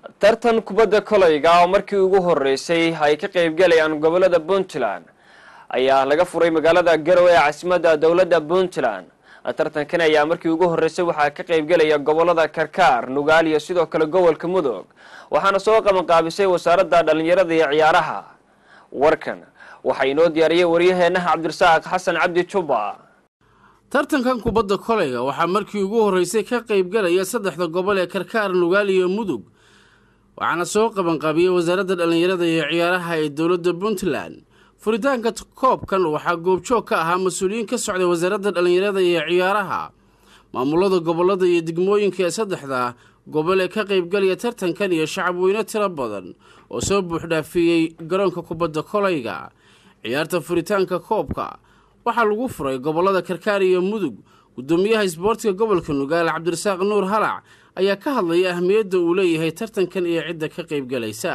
tartan kubadda kolayga oo markii ugu horeysay ay ka qaybgalayaan gobolada puntland ayaa laga furay magaalada garowe ee caasimadda dowladda puntland tartankan ayaa markii ugu horeysay waxaa ka qaybgelaya gobolada karkaar nugaal iyo sidoo kale gobolka mudug waxaana soo qabanqaabisay wasaaradda dhallinyarada iyo ciyaaraha warkan waxaa inoo diyaariyay waryaheenaha cabdirasaaq xasan cabdi juba tartankan kubadda kolayga waxaa markii ugu horreysay ka qaybgalaya saddexda gobol ee karkaar nugaal iyo mudug waxaana soo qabanqaabiyey wasaaradda dhallinyarada iyo ciyaaraha ee dowladda puntland furitaanka koobkan waxaa goobjoog ka ahaa mas-uuliyiin ka socday wasaaradda dhallinyarada iyo ciyaaraha maamulada gobolada iyo degmooyinka ee saddexda gobol ee ka qaybgalaya tartankan iyo shacabweyne tiro badan oo soo buuxdhaafiyey garoonka kubadda kolayga ciyaarta furitaanka koobka waxaa lagu furay gobolada karkaar iyo mudug gudoomiyaha isboortiga gobolka nugaal cabdirasaaq nuur halac ayaa ka hadlaya ahmiyadda uu leeyahay tartankan iyo cidda ka qaybgalaysa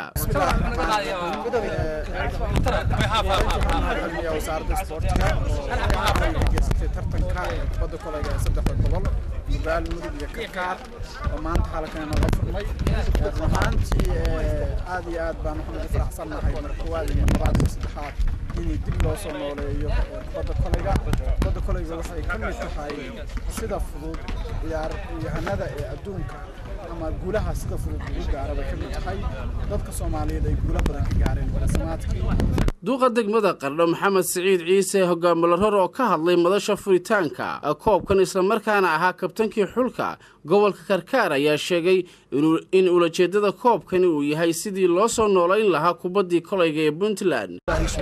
wasaaradda isboortiga oo geysatay tartanka kubadda kolayga ee saddexda gobol nugaal mudug iyo karkaar oo maanta xaalkan nooga furmay run ahaantii aad iyo aad baan waxaan ugu faraxsannahay markuwaad iyo labaad iyo saddexaad in dib loo soo nooleeyo kubadda kolayga kubadda kolayga waxay ka mid tahay sida fudud ciyaaryahanada ee adduunka ama guulaha sida fudud ugu gaara bay ka mid tahay dadka soomaaliyeed ay guula badan ka gaareen barasamaadkii duuqa degmada qardho maxamed siciid ciise hogaamilo ror oo ka hadlay madasha furitaanka koobkan islamarkaana ahaa kabtankii xulka gobolka karkaar ayaa sheegay in ulajeedada koobkani uu yahay sidii loo soo noolayn lahaa kubaddii kolayga ee puntland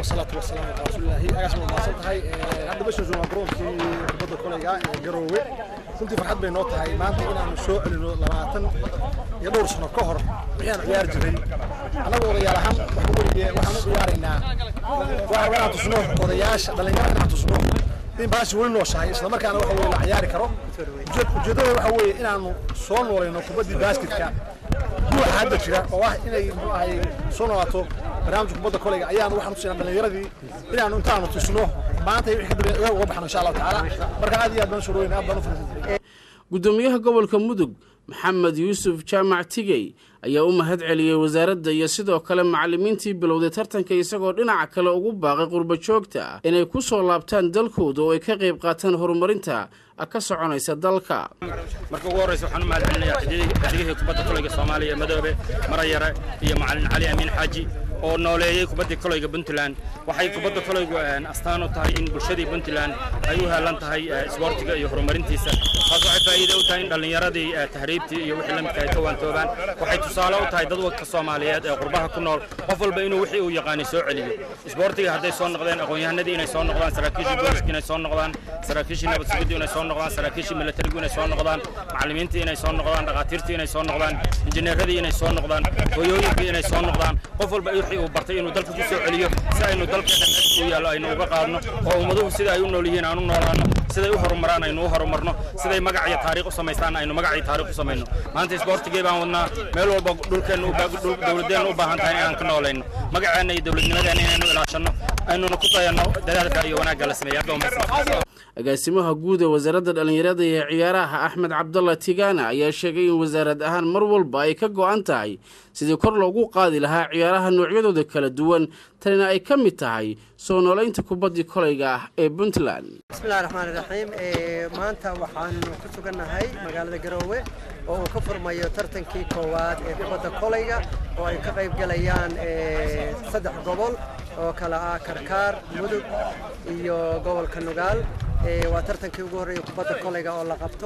garoowe runtii farxad bay noo tahay maanta inaanu soo celino labaatan iyo dhowr sano ka hor wixaan ciyaar jiray annagu odayaal ahaan waxaan u ciyaaraynaa waxa inaan tusno odayaasha dhallinyarada inaan tusno in baashi weli nooshahay isla markaana waxa weye la ciyaari karo ujeeddada waxa weeye inaanu soo noolayno kubaddii basketka guuxa hadda jira oo ah inay muxuu ahay soo noolaato barnaamijka kubadda kolayga ayaanu waxaan tusinaa dhallinyaradii inaanu intaanu tusno maanta wixii ka dambeeya uga baxno insha allahu tacaala marka aad iyo aad baan u soo dhaweyn aad baan u faraxsan gudoomiyaha gobolka mudug maxamed yuusuf jaamac tigey ayaa u mahad celiyey wasaaradda iyo sidoo kale macallimiintii bilowday tartanka isagoo dhinaca kale ugu baaqay qurba joogta inay ku soo laabtaan dalkooda oo ay ka qayb qaataan horumarinta ka soconaysa dalka marka ugu horreysa waxaan u mahad celinayaa xidigihii kubadda kolayga soomaaliya madoobe marayare iyo macallin cali amiin xaaji oo nooleeyey kubaddii kolayga puntland waxay kubadda kolaygu astaan u tahay in bulshadii puntland ay u heelan tahay isboortiga iyo horumarintiisa taas waxay faa'iide u tahay in dhallinyaradii tahriibtii iyo wixii la midka ay ka waantoobaan waxay tusaale u tahay dad wadka soomaaliyeed ee qurbaha ku nool qof walba inuu wixii uu yaqaanay soo celiyo isboortiga hadday soo noqdeen aqoon-yahanadii inay soo noqdaan saraakiishii booliska inay soo noqdaan saraakiishii nabad sugiddu inay soo noqdaan saraakiishii militarigu inay soo noqdaan macallimiintii inay soo noqdaan dhakhaatiirtii inay soo noqdaan injineeradii inay soo noqdaan hooyooyinkii inay soo noqdaan qof walba wixii uu bartay inuu dalka ku soo celiyo si aynu dalkeena meesha u yaallo aynu uga qaadno oo ummaduhu sida ay u nool yihiin aan u noolaanno siday u horumaraan aynu u horumarno siday magac iyo taariikh u samaystaan aynu magac iyo taariikh u samayno maanta isboortigee baan wadnaa meel walba dhulkeenna dowladeenna u baahan tahay inaan ka noolayno magaceenna iyo dowladnimadeenna inaynu ilaashanno aynuna ku dayanno dadaalka iyo wanaagga la sameeya abdoo agaasimaha guud ee wasaaradda dhallinyarada iyo ciyaaraha axmed cabdalla tigana ayaa sheegay in wasaarad ahaan mar walba ay ka go-an tahay sidii kor loogu qaadi lahaa ciyaaraha noocyadooda kala duwan tanina ay ka mid tahay soo noolaynta kubaddii kolayga ah ee puntland bismillahi raxmaani raxiim maanta waxaanu ku sugannahay magaalada garoowe oo uu ka furmayo tartankii koowaad ee kubadda kolayga oo ay ka qayb galayaan saddex gobol oo kale ah karkaar mudug iyo gobolka nugaal waa tartankii ugu horreeyay kubadda kolayga oo la qabto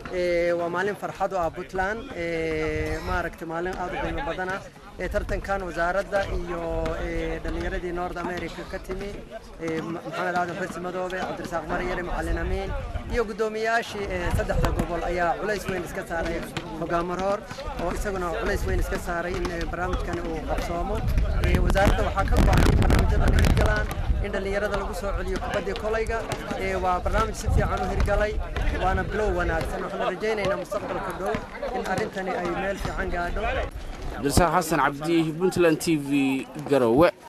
waa maalin farxad u ah puntland maaragtay maalin aad u qiimo badan ah tartankan wasaaradda iyo dhallinyaradii north america ka timi maxamed aadan xursi madoobe cabdirasaaq maryare macallin amiin iyo guddoomiyayaashii saddexda gobol ayaa culays weyn iska saaray hogaamar hor oo isaguna culays weyn iska saaray in barnaamijkan uu qabsoomo wasaaradda waxaa ka go-an in barnaamijyadan hirgalaan in dhallinyarada lagu soo celiyo kubaddii kolayga waa barnaamij si fiican u hirgalay waana bilow wanaagsan waxaan rajaynaynaa mustaqbalka dhow in arrintani ay meel fiican gaadho cabdirasaaq xasan cabdi puntland t v garowe